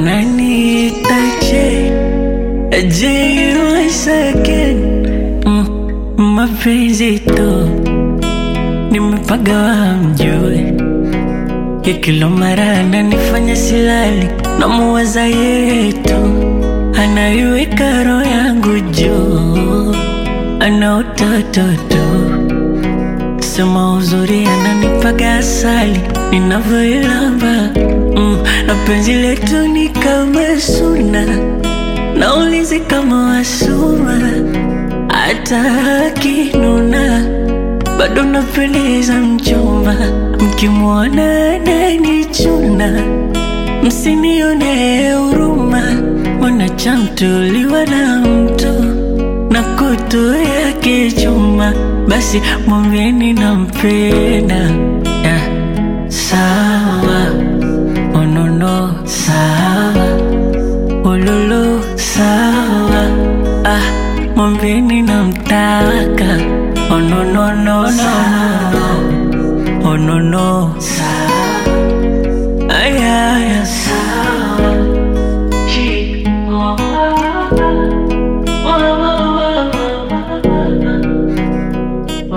wananiita J J once again mm, mapenzi tu nimepagawa mjue ya kila mara ananifanya silali na muwaza yetu anaiweka roho yangu juu ana utoto tu sema uzuri ananipaga asali ninavyoilamba mm, na penzi letu ni kama suna naulizi kama wasuma hata akinuna bado napendeza mchumba mkimwona ananichuna msinione huruma mwanachamtuliwa na mtu na kutu yake chuma basi mwambieni nampenda yeah. sawa onono sawa ululu sawa ah, mwambieni namtaka onononono onono sawa ayaya sawa Chi- oh, oh, oh,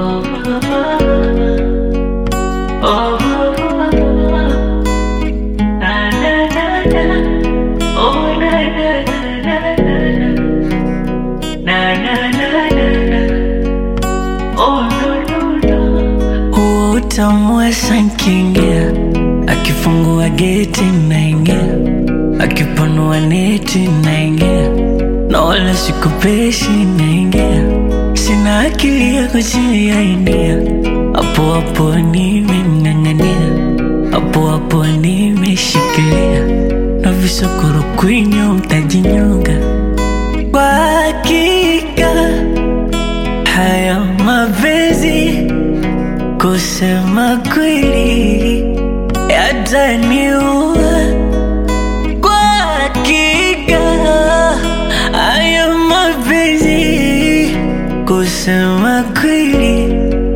oh, oh, oh. Na, na, na, na. Oh, na, na, na, na, na. Na, na, na, na, na. Oh, no, no, no. Huo utamu wa sankingia akifungua geti naingia akipanua neti naingia na wala sikupeshi naingia sina akili ya kujiainia hapo hapo nimemng'ang'ania hapo hapo nimeshikilia na visokoro kwinyo mtajinyonga kwa hakika haya mapenzi kusema kweli yataniua kwa hakika haya mapenzi kusema kweli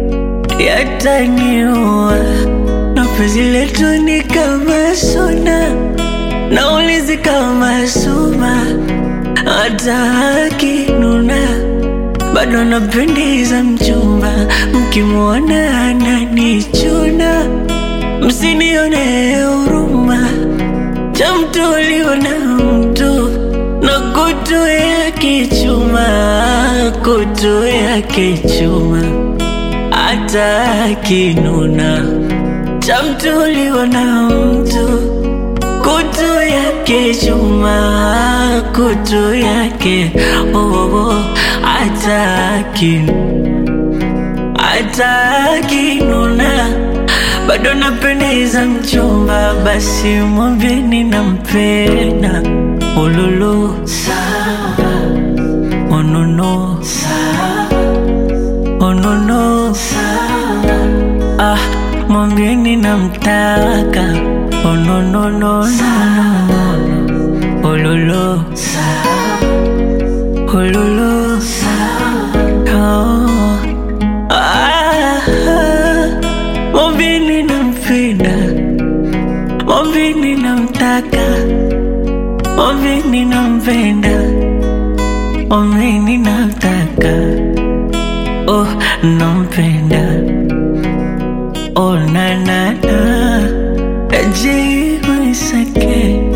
yataniua na penzi letu ni kama suna naulizi kama suma hata akinuna bado napendeza mchumba mkimwona ananichuna msinione huruma cha mtu uliona mtu na kutu yake chuma kutu yake chuma hata akinuna cha mtu uliona mtu kutu yake chuma kutu yake oh, oh, oh, hata akinu hata akinuna bado napendeza mchumba, basi mwambieni nampenda. Ululu sawa, onono sawa, onono sawa, ah, mwambieni namtaka. Ononono sawa, ululu sawa, ululu sawa, oh. Ah, mwambieni nampenda, mwambieni namtaka, mwambieni nampenda, mwambieni namtaka, oh nampenda, oh na na na, ajibu isake